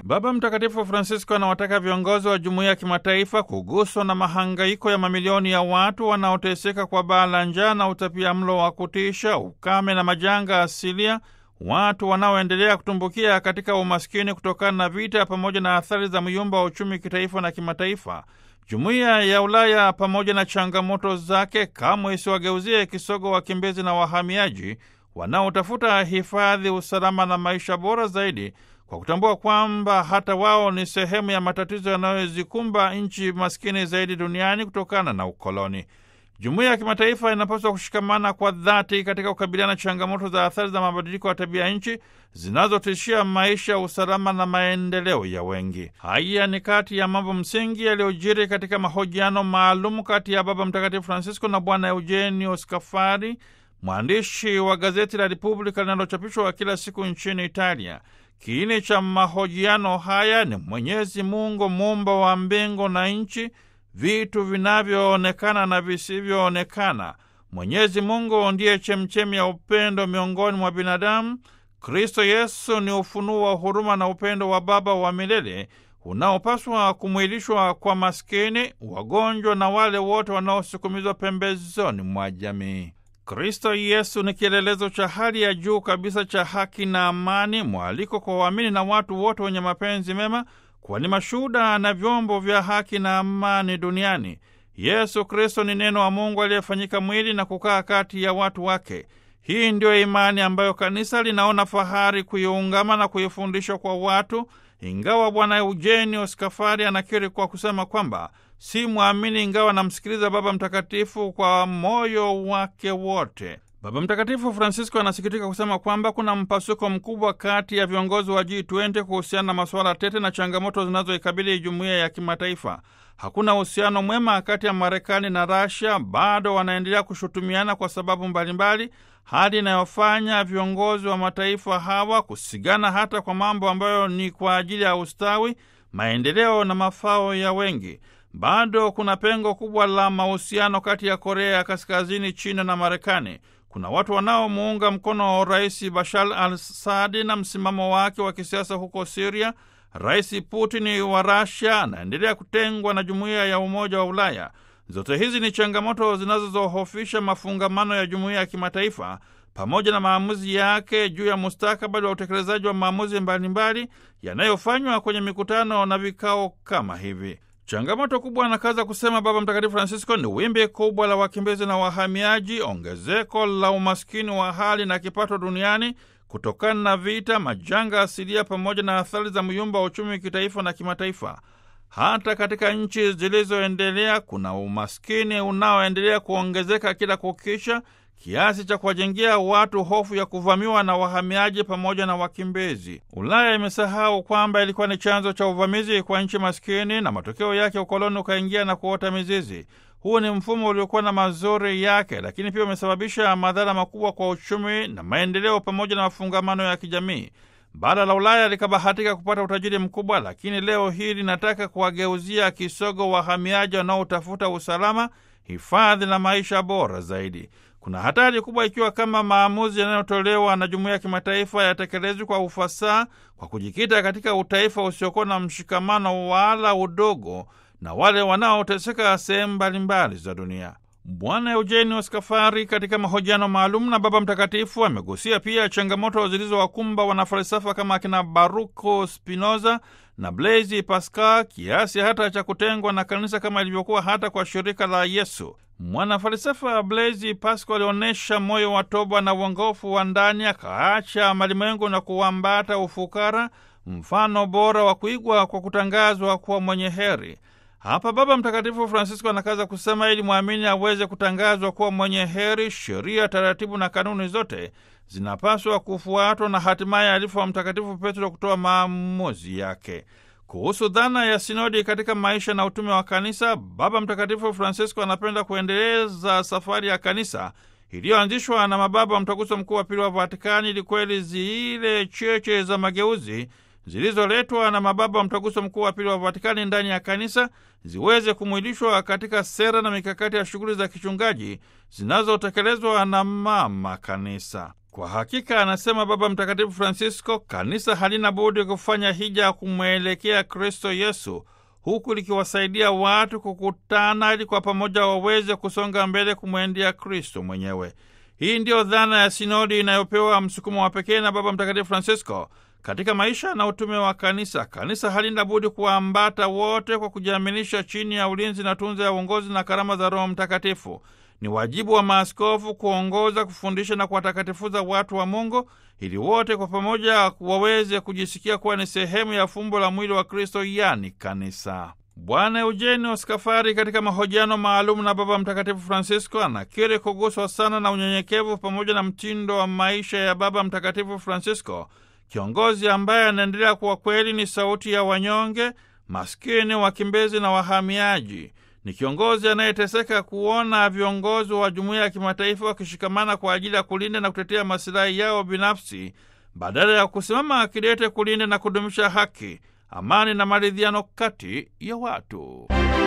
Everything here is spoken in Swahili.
Baba Mtakatifu Francisco anawataka viongozi wa jumuiya ya kimataifa kuguswa na mahangaiko ya mamilioni ya watu wanaoteseka kwa baa la njaa na utapia mlo wa kutisha, ukame na majanga asilia, watu wanaoendelea kutumbukia katika umaskini kutokana na vita, pamoja na athari za myumba wa uchumi kitaifa na kimataifa. Jumuiya ya Ulaya pamoja na changamoto zake kamwe isiwageuzie kisogo wakimbizi na wahamiaji wanaotafuta hifadhi, usalama na maisha bora zaidi, kwa kutambua kwamba hata wao ni sehemu ya matatizo yanayozikumba nchi maskini zaidi duniani kutokana na ukoloni. Jumuiya ya kimataifa inapaswa kushikamana kwa dhati katika kukabiliana na changamoto za athari za mabadiliko ya tabia nchi zinazotishia maisha, usalama na maendeleo ya wengi. Haya ni kati ya mambo msingi yaliyojiri katika mahojiano maalum kati ya Baba Mtakatifu Francisco na Bwana Eugenio Scafari, mwandishi wa gazeti la Repubblica linalochapishwa kila siku nchini Italia. Kiini cha mahojiano haya ni Mwenyezi Mungu, muumba wa mbingu na nchi, vitu vinavyoonekana na visivyoonekana. Mwenyezi Mungu ndiye chemchemi ya upendo miongoni mwa binadamu. Kristo Yesu ni ufunuo wa huruma na upendo wa Baba wa milele unaopaswa kumwilishwa kwa maskini, wagonjwa na wale wote wanaosukumizwa pembezoni mwa jamii. Kristo Yesu ni kielelezo cha hali ya juu kabisa cha haki na amani, mwaliko kwa waamini na watu wote wenye mapenzi mema kuwa ni mashuhuda na vyombo vya haki na amani duniani. Yesu Kristo ni neno wa Mungu aliyefanyika mwili na kukaa kati ya watu wake. Hii ndiyo imani ambayo kanisa linaona fahari kuiungama na kuifundisha kwa watu, ingawa Bwana Eugenio Scafari anakiri kwa kusema kwamba si mwamini, ingawa anamsikiliza Baba Mtakatifu kwa moyo wake wote. Baba Mtakatifu Francisco anasikitika kusema kwamba kuna mpasuko mkubwa kati ya viongozi wa G20 kuhusiana na masuala tete na changamoto zinazoikabili jumuiya ya kimataifa. Hakuna uhusiano mwema kati ya Marekani na Rasia, bado wanaendelea kushutumiana kwa sababu mbalimbali, hali inayofanya viongozi wa mataifa hawa kusigana hata kwa mambo ambayo ni kwa ajili ya ustawi, maendeleo na mafao ya wengi. Bado kuna pengo kubwa la mahusiano kati ya Korea ya Kaskazini, China na Marekani. Kuna watu wanaomuunga mkono Rais Bashar al-Assad na msimamo wake wa kisiasa huko Siria. Rais Putin wa Rasia anaendelea kutengwa na jumuiya ya Umoja wa Ulaya. Zote hizi ni changamoto zinazozohofisha mafungamano ya jumuiya ya kimataifa pamoja na maamuzi yake juu ya mustakabali wa utekelezaji wa maamuzi mbalimbali yanayofanywa kwenye mikutano na vikao kama hivi. Changamoto kubwa, anakaza kusema Baba Mtakatifu Francisco, ni wimbi kubwa la wakimbizi na wahamiaji, ongezeko la umaskini wa hali na kipato duniani kutokana na vita, majanga asilia, pamoja na athari za myumba wa uchumi kitaifa na kimataifa. Hata katika nchi zilizoendelea kuna umaskini unaoendelea kuongezeka kila kukicha, kiasi cha kuwajengea watu hofu ya kuvamiwa na wahamiaji pamoja na wakimbizi. Ulaya imesahau kwamba ilikuwa ni chanzo cha uvamizi kwa nchi maskini, na matokeo yake ukoloni ukaingia na kuota mizizi. Huu ni mfumo uliokuwa na mazuri yake, lakini pia umesababisha madhara makubwa kwa uchumi na maendeleo pamoja na mafungamano ya kijamii. Bara la Ulaya likabahatika kupata utajiri mkubwa, lakini leo hii linataka kuwageuzia kisogo wahamiaji wanaotafuta usalama, hifadhi na maisha bora zaidi. Kuna hatari kubwa ikiwa kama maamuzi yanayotolewa na jumuiya ya kimataifa yatekelezwi kwa ufasaha, kwa kujikita katika utaifa usiokuwa na mshikamano wala udogo na wale wanaoteseka sehemu mbalimbali za dunia. Bwana Eugenio Scafari katika mahojiano maalum na Baba Mtakatifu amegusia pia changamoto zilizowakumba wanafalsafa kama akina Baruko Spinoza na Blaise Pascal, kiasi hata cha kutengwa na kanisa kama ilivyokuwa hata kwa shirika la Yesu. Mwanafalsafa Blaise Pascal alionyesha moyo wa toba na uongofu wa ndani, akaacha malimwengu na kuambata ufukara, mfano bora wa kuigwa kwa kutangazwa kuwa mwenye heri. Hapa Baba Mtakatifu Francisco anakaza kusema, ili mwamini aweze kutangazwa kuwa mwenye heri, sheria, taratibu na kanuni zote zinapaswa kufuatwa na hatimaye alifu wa Mtakatifu Petro kutoa maamuzi yake kuhusu dhana ya sinodi katika maisha na utume wa kanisa. Baba Mtakatifu Francisco anapenda kuendeleza safari ya kanisa iliyoanzishwa na mababa wa Mtaguso Mkuu wa Pili wa Vatikani, ili kweli zile cheche za mageuzi zilizoletwa na mababa wa Mtaguso Mkuu wa Pili wa Vatikani ndani ya kanisa ziweze kumwilishwa katika sera na mikakati ya shughuli za kichungaji zinazotekelezwa na mama kanisa. Kwa hakika, anasema Baba Mtakatifu Francisco, kanisa halina budi kufanya hija ya kumwelekea Kristo Yesu, huku likiwasaidia watu kukutana ili kwa pamoja waweze kusonga mbele kumwendea Kristo mwenyewe. Hii ndiyo dhana ya sinodi inayopewa msukumo wa pekee na Baba Mtakatifu Francisco katika maisha na utume wa kanisa. Kanisa halina budi kuwaambata wote kwa kujiaminisha chini ya ulinzi na tunza ya uongozi na karama za Roho Mtakatifu. Ni wajibu wa maaskofu kuongoza, kufundisha na kuwatakatifuza watu wa Mungu ili wote kwa pamoja waweze kujisikia kuwa ni sehemu ya fumbo la mwili wa Kristo, yani kanisa. Bwana Eugenio Skafari katika mahojiano maalum na Baba Mtakatifu Francisco anakiri kuguswa sana na unyenyekevu pamoja na mtindo wa maisha ya Baba Mtakatifu Francisco, kiongozi ambaye anaendelea kuwa kweli ni sauti ya wanyonge, maskini, wakimbizi na wahamiaji. Ni kiongozi anayeteseka kuona viongozi wa jumuiya ya kimataifa wakishikamana kwa ajili ya kulinda na kutetea masilahi yao binafsi badala ya kusimama kidete kulinda na kudumisha haki, amani na maridhiano kati ya watu.